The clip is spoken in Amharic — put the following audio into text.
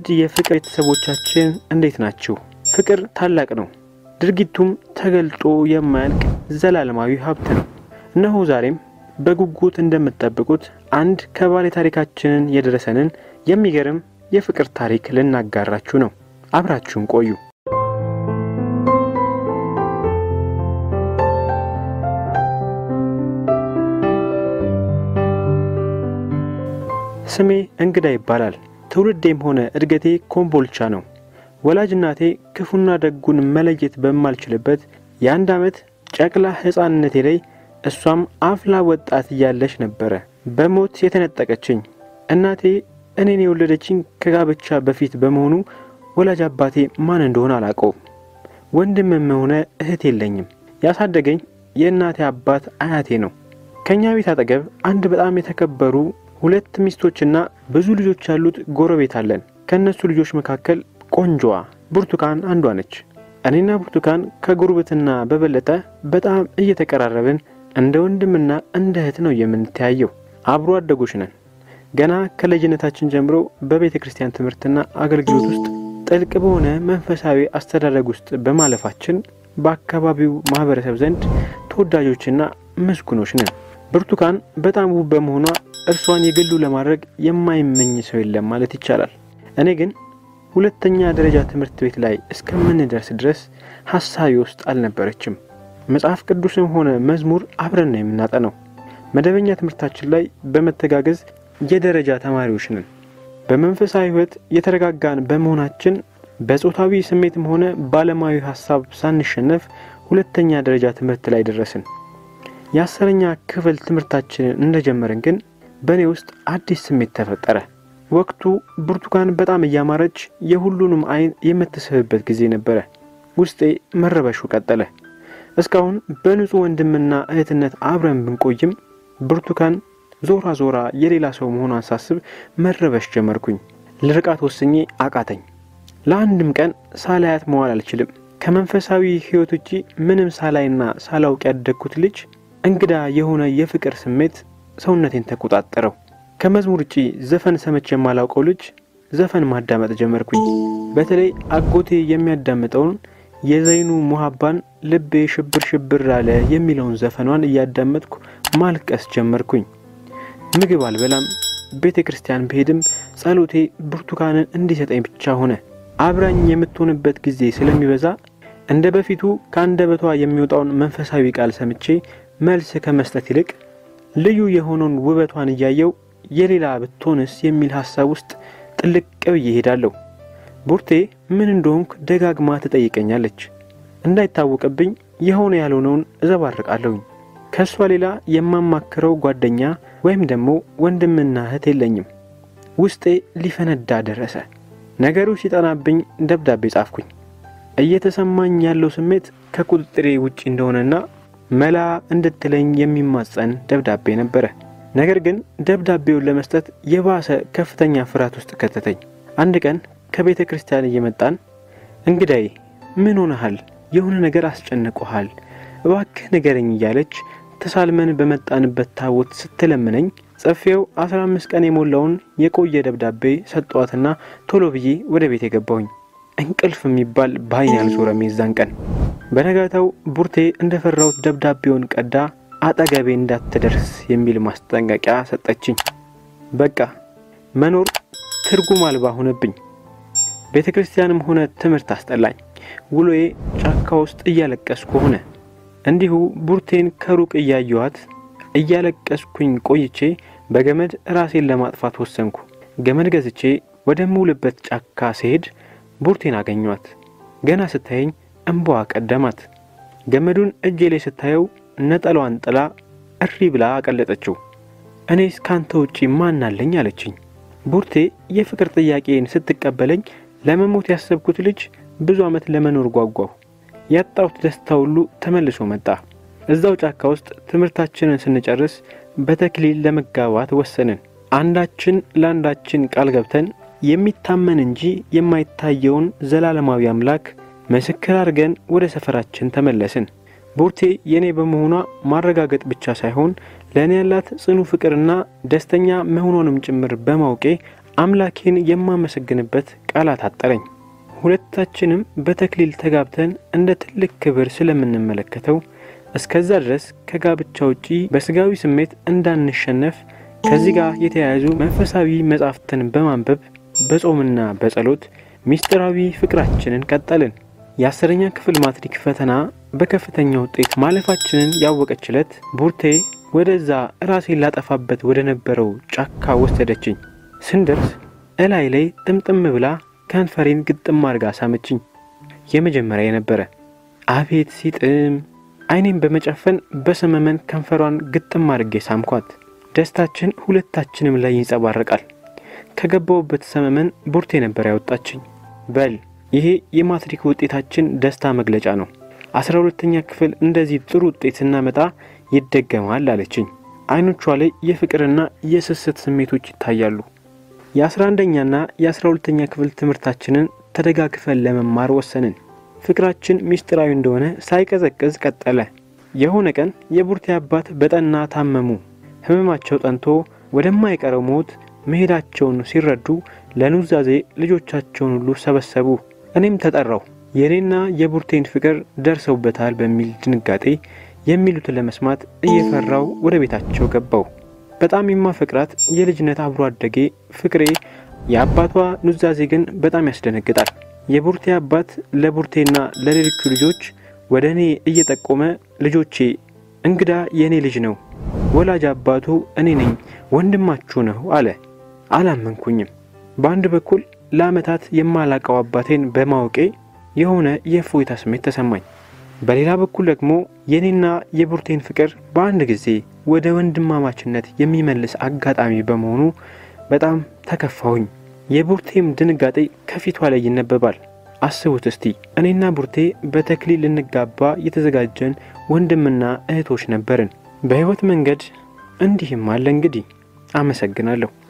ውድ የፍቅር ቤተሰቦቻችን እንዴት ናችሁ? ፍቅር ታላቅ ነው። ድርጊቱም ተገልጦ የማያልቅ ዘላለማዊ ሀብት ነው። እነሆ ዛሬም በጉጉት እንደምትጠብቁት አንድ ከባለ ታሪካችንን የደረሰንን የሚገርም የፍቅር ታሪክ ልናጋራችሁ ነው። አብራችሁን ቆዩ። ስሜ እንግዳ ይባላል። ትውልዴም ሆነ እድገቴ ኮምቦልቻ ነው። ወላጅ እናቴ ክፉና ደጉን መለየት በማልችልበት የአንድ ዓመት ጨቅላ ሕፃንነቴ ላይ እሷም አፍላ ወጣት እያለች ነበረ በሞት የተነጠቀችኝ። እናቴ እኔን የወለደችኝ ከጋብቻ በፊት በመሆኑ ወላጅ አባቴ ማን እንደሆነ አላውቀውም። ወንድምም ሆነ እህት የለኝም። ያሳደገኝ የእናቴ አባት አያቴ ነው። ከእኛ ቤት አጠገብ አንድ በጣም የተከበሩ ሁለት ሚስቶችና ብዙ ልጆች ያሉት ጎረቤት አለን። ከእነሱ ልጆች መካከል ቆንጆዋ ብርቱካን አንዷ ነች። እኔና ብርቱካን ከጉርብትና በበለጠ በጣም እየተቀራረብን እንደ ወንድምና እንደ እህት ነው የምንተያየው። አብሮ አደጎች ነን። ገና ከልጅነታችን ጀምሮ በቤተ ክርስቲያን ትምህርትና አገልግሎት ውስጥ ጥልቅ በሆነ መንፈሳዊ አስተዳደግ ውስጥ በማለፋችን በአካባቢው ማህበረሰብ ዘንድ ተወዳጆችና ምስጉኖች ነን። ብርቱካን በጣም ውብ በመሆኗ እርሷን የግሉ ለማድረግ የማይመኝ ሰው የለም ማለት ይቻላል። እኔ ግን ሁለተኛ ደረጃ ትምህርት ቤት ላይ እስከምንደርስ ድረስ ሀሳቢ ውስጥ አልነበረችም። መጽሐፍ ቅዱስም ሆነ መዝሙር አብረን ነው የምናጠነው። መደበኛ ትምህርታችን ላይ በመተጋገዝ የደረጃ ተማሪዎች ነን። በመንፈሳዊ ሕይወት የተረጋጋን በመሆናችን በጾታዊ ስሜትም ሆነ በዓለማዊ ሀሳብ ሳንሸነፍ ሁለተኛ ደረጃ ትምህርት ላይ ደረስን። የአስረኛ ክፍል ትምህርታችንን እንደጀመርን ግን በእኔ ውስጥ አዲስ ስሜት ተፈጠረ። ወቅቱ ብርቱካን በጣም እያማረች የሁሉንም ዓይን የምትስብበት ጊዜ ነበረ። ውስጤ መረበሹ ቀጠለ። እስካሁን በንጹሕ ወንድምና እህትነት አብረን ብንቆይም ብርቱካን ዞራ ዞራ የሌላ ሰው መሆኗን ሳስብ መረበሽ ጀመርኩኝ። ልርቃት ወስኜ አቃተኝ። ለአንድም ቀን ሳላያት መዋል አልችልም። ከመንፈሳዊ ሕይወት ውጪ ምንም ሳላይና ሳላውቅ ያደግኩት ልጅ እንግዳ የሆነ የፍቅር ስሜት ሰውነቴን ተቆጣጠረው። ከመዝሙር ውጪ ዘፈን ሰምቼ የማላውቀው ልጅ ዘፈን ማዳመጥ ጀመርኩኝ። በተለይ አጎቴ የሚያዳምጠውን የዘይኑ ሙሀባን ልቤ ሽብር ሽብር አለ የሚለውን ዘፈኗን እያዳመጥኩ ማልቀስ ጀመርኩኝ። ምግብ አልበላም። ቤተ ክርስቲያን ብሄድም ጸሎቴ ብርቱካንን እንዲሰጠኝ ብቻ ሆነ። አብራኝ የምትሆንበት ጊዜ ስለሚበዛ እንደ በፊቱ ከአንደበቷ የሚወጣውን መንፈሳዊ ቃል ሰምቼ መልስ ከመስጠት ይልቅ ልዩ የሆነውን ውበቷን እያየው የሌላ ብትሆንስ የሚል ሀሳብ ውስጥ ጥልቅ ብዬ እሄዳለሁ። ቡርቴ ምን እንደሆንኩ ደጋግማ ትጠይቀኛለች። እንዳይታወቅብኝ የሆነ ያልሆነውን እዘባርቃለሁኝ። ከእሷ ሌላ የማማክረው ጓደኛ ወይም ደግሞ ወንድምና እህት የለኝም። ውስጤ ሊፈነዳ ደረሰ። ነገሩ ሲጠናብኝ ደብዳቤ ጻፍኩኝ። እየተሰማኝ ያለው ስሜት ከቁጥጥሬ ውጪ እንደሆነና መላ እንድትለኝ የሚማጸን ደብዳቤ ነበረ። ነገር ግን ደብዳቤውን ለመስጠት የባሰ ከፍተኛ ፍርሃት ውስጥ ከተተኝ። አንድ ቀን ከቤተ ክርስቲያን እየመጣን እንግዳዬ ምን ሆነሃል? የሆነ ነገር አስጨንቆሃል? እባክህ ንገረኝ እያለች ተሳልመን በመጣንበት ታቦት ስትለምነኝ ጽፌው አስራ አምስት ቀን የሞላውን የቆየ ደብዳቤ ሰጠዋትና ቶሎ ብዬ ወደ ቤት የገባሁኝ። እንቅልፍ የሚባል በዓይን ያልዞረም የዛን ቀን። በነጋታው ቡርቴ እንደፈራሁት ደብዳቤውን ቀዳ አጠገቤ እንዳትደርስ የሚል ማስጠንቀቂያ ሰጠችኝ። በቃ መኖር ትርጉም አልባ ሆነብኝ። ቤተ ክርስቲያንም ሆነ ትምህርት አስጠላኝ። ውሎዬ ጫካ ውስጥ እያለቀስኩ ሆነ። እንዲሁ ቡርቴን ከሩቅ እያየኋት እያለቀስኩኝ ቆይቼ በገመድ ራሴን ለማጥፋት ወሰንኩ። ገመድ ገዝቼ ወደምውልበት ጫካ ስሄድ ቡርቴን አገኟት። ገና ስታየኝ እንባዋ ቀደማት። ገመዱን እጄ ላይ ስታየው ነጠሏን ጥላ እሪ ብላ አቀለጠችው። እኔስ ካንተ ውጪ ማን አለኝ አለችኝ። ቡርቴ የፍቅር ጥያቄን ስትቀበለኝ ለመሞት ያሰብኩት ልጅ ብዙ ዓመት ለመኖር ጓጓሁ። ያጣሁት ደስታ ሁሉ ተመልሶ መጣ። እዛው ጫካ ውስጥ ትምህርታችንን ስንጨርስ በተክሊል ለመጋባት ወሰንን። አንዳችን ለአንዳችን ቃል ገብተን የሚታመን እንጂ የማይታየውን ዘላለማዊ አምላክ ምስክር አድርገን ወደ ሰፈራችን ተመለስን። ቡርቴ የኔ በመሆኗ ማረጋገጥ ብቻ ሳይሆን ለእኔ ያላት ጽኑ ፍቅርና ደስተኛ መሆኗንም ጭምር በማውቄ አምላኬን የማመሰግንበት ቃላት አጠረኝ። ሁለታችንም በተክሊል ተጋብተን እንደ ትልቅ ክብር ስለምንመለከተው እስከዛ ድረስ ከጋብቻ ውጪ በስጋዊ ስሜት እንዳንሸነፍ ከዚህ ጋር የተያያዙ መንፈሳዊ መጻሕፍትን በማንበብ በጾምና በጸሎት ሚስጢራዊ ፍቅራችንን ቀጠልን። የአስረኛ ክፍል ማትሪክ ፈተና በከፍተኛ ውጤት ማለፋችንን ያወቀች ዕለት ቡርቴ ወደዛ ራሴን ላጠፋበት ወደ ነበረው ጫካ ወሰደችኝ። ስንደርስ እላይ ላይ ጥምጥም ብላ ከንፈሬን ግጥም አድርጋ ሳመችኝ። የመጀመሪያ የነበረ አቤት ሲጥም! አይኔን በመጨፈን በሰመመን ከንፈሯን ግጥም አድርጌ ሳምኳት። ደስታችን ሁለታችንም ላይ ይንጸባረቃል። ከገባውበት ሰመመን ቡርቴ ነበር ያወጣችኝ። በል ይሄ የማትሪክ ውጤታችን ደስታ መግለጫ ነው። አስራ ሁለተኛ ክፍል እንደዚህ ጥሩ ውጤት ስናመጣ ይደገማል አለችኝ። አይኖቿ ላይ የፍቅርና የስስት ስሜቶች ይታያሉ። የአስራ አንደኛና የአስራ ሁለተኛ ክፍል ትምህርታችንን ተደጋግፈን ለመማር ወሰንን። ፍቅራችን ሚስጢራዊ እንደሆነ ሳይቀዘቅዝ ቀጠለ። የሆነ ቀን የቡርቴ አባት በጠና ታመሙ። ህመማቸው ጠንቶ ወደማይቀረው ሞት መሄዳቸውን ሲረዱ ለኑዛዜ ልጆቻቸውን ሁሉ ሰበሰቡ። እኔም ተጠራው። የእኔና የቡርቴን ፍቅር ደርሰውበታል በሚል ድንጋጤ የሚሉትን ለመስማት እየፈራው ወደ ቤታቸው ገባው። በጣም የማፈቅራት የልጅነት አብሮ አደጌ ፍቅሬ የአባቷ ኑዛዜ ግን በጣም ያስደነግጣል። የቡርቴ አባት ለቡርቴና ለሌሎቹ ልጆች ወደ እኔ እየጠቆመ ልጆቼ እንግዳ የእኔ ልጅ ነው፣ ወላጅ አባቱ እኔ ነኝ፣ ወንድማችሁ ነው አለ። አላመንኩኝም። በአንድ በኩል ለዓመታት የማላቀው አባቴን በማወቄ የሆነ የእፎይታ ስሜት ተሰማኝ። በሌላ በኩል ደግሞ የኔና የቡርቴን ፍቅር በአንድ ጊዜ ወደ ወንድማማችነት የሚመልስ አጋጣሚ በመሆኑ በጣም ተከፋሁኝ። የቡርቴም ድንጋጤ ከፊቷ ላይ ይነበባል። አስቡት እስቲ እኔና ቡርቴ በተክሊል ልንጋባ የተዘጋጀን ወንድምና እህቶች ነበርን። በሕይወት መንገድ እንዲህም አለ እንግዲህ። አመሰግናለሁ።